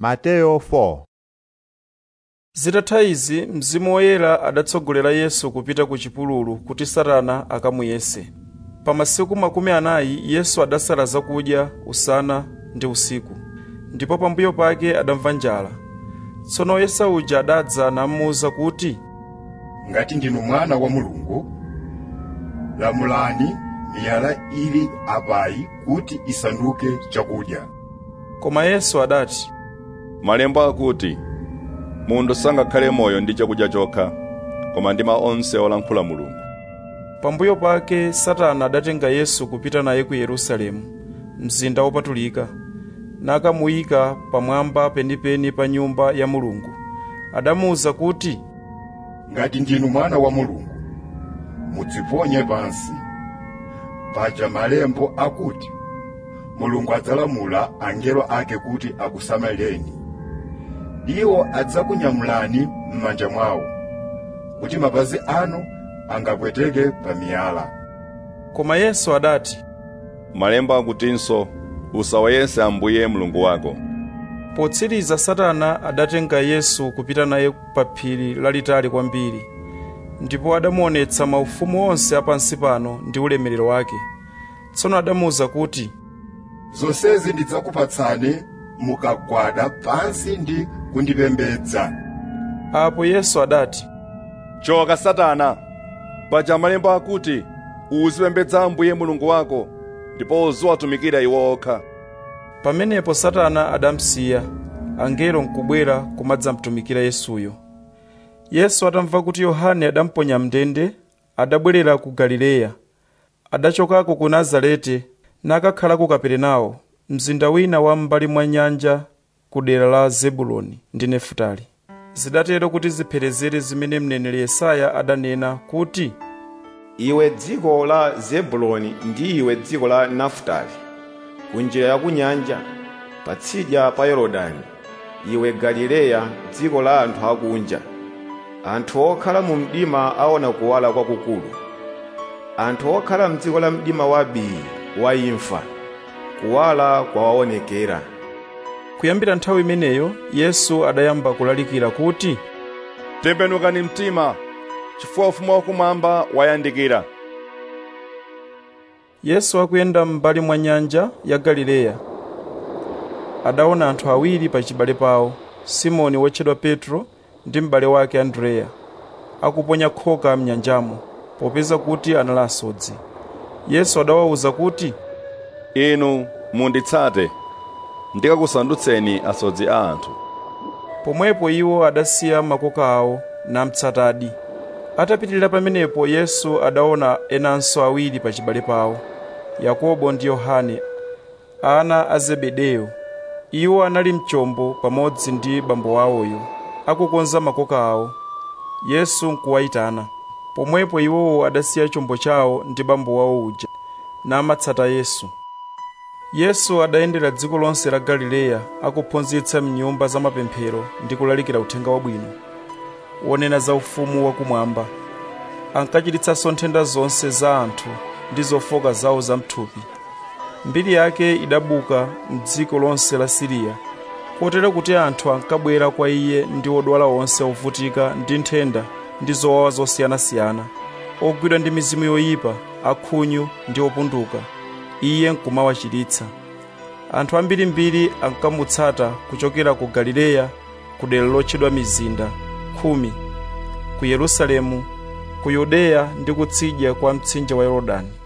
Mateyo 4 zitatha izi mzimu woyera adatsogolera yesu kupita ku chipululu kuti satana akamuyese pa masiku makumi anayi yesu adasala zakudya usana ndi usiku ndipo pambuyo pake adamva njala tsono woyesa uja adadza namuwuza kuti ngati ndinu mwana wa mulungu lamulani miyala ili apayi kuti isanduke chakudya koma yesu adati malemba akuti munthu sangakhale moyo ndi chakudya chokha koma ndi mawu onse olankhula mulungu pambuyo pake satana adatenga yesu kupita naye ku yerusalemu mzinda wopatulika nakamuyika pamwamba penipeni pa nyumba ya mulungu adamuwuza kuti ngati ndinu mwana wa mulungu mudziponye pansi paja malembo akuti mulungu adzalamula angelo ake kuti akusamalireni iwo adzakunyamulani m'manja mwawo kuti mapazi anu angapweteke pa miyala koma yesu adati malemba akutinso usawayese ambuye mulungu wako potsiriza satana adatenga yesu kupita naye pa phiri lalitali kwambiri ndipo adamuonetsa maufumu onse apansi pano ndi ulemerero wake tsono adamuwuza kuti zonsezi ndidzakupatsani mukagwada pansi ndi kundipembedza apo yesu adati choka satana paja malemba akuti uzipembedza ambuye mulungu wako ndipo uziwatumikira iwo okha pamenepo satana adamsiya angelo nkubwera kumadzamtumikira yesuyo yesu atamva kuti yohane adamponya mndende adabwerera ku galileya adachokako ku nazareti nakakhala ku kaperenawo mzinda wina wa m'mbali mwa nyanja ku dera la zebuloni ndi nefutali zidatero kuti zipherezere zimene mneneri yesaya adanena kuti iwe dziko la zebuloni ndi iwe dziko la nafutali kunjira ya kunyanja patsidya pa yorodani iwe galileya dziko la anthu akunja anthu okhala mu mdima aona kuwala kwakukulu anthu okhala mdziko la mdima wa bii wa imfa kuwala kwawaonekera kuyambira nthawi imeneyo yesu adayamba kulalikira kuti tembenukani mtima chifukwa ufumu wakumwamba wayandikira yesu akuyenda m'mbali mwa nyanja ya galileya adaona anthu awiri pa chibale pawo simoni wotchedwa petro ndi m'bale wake andreya akuponya khoka mnyanjamo popeza kuti anali asodzi yesu adawawuza kuti inu munditsate ndikakusandutseni asodzi a anthu pomwepo iwo adasiya makoka awo namtsatadi atapitirira pamenepo yesu adaona enanso awiri pa chibale pawo yakobo ndi yohane ana a zebedeyo iwo anali mchombo pamodzi ndi bambo awoyo akukonza makoka awo yesu nkuwayitana pomwepo iwowo adasiya chombo chawo ndi bambo wawo uja namatsata yesu yesu adayendera dziko lonse la galileya akuphunzitsa mnyumba za mapemphero ndi kulalikira uthenga wabwino wonena za ufumu wakumwamba ankachiritsanso nthenda zonse za anthu ndi zofoka zawo za mthupi mbiri yake idabuka m'dziko lonse la siriya kotero kuti anthu ankabwera kwa iye ndi odwala onse ovutika ndi nthenda ndi zowawa zosiyanasiyana ogwidwa ndi mizimu yoyipa akhunyu ndi opunduka iye nkumawachiritsa anthu ambirimbiri ankamutsata kuchokera ku galileya ku dera lotchedwa mizinda khumi ku yerusalemu ku yudeya ndi kutsidya kwa mtsinje wa yorodani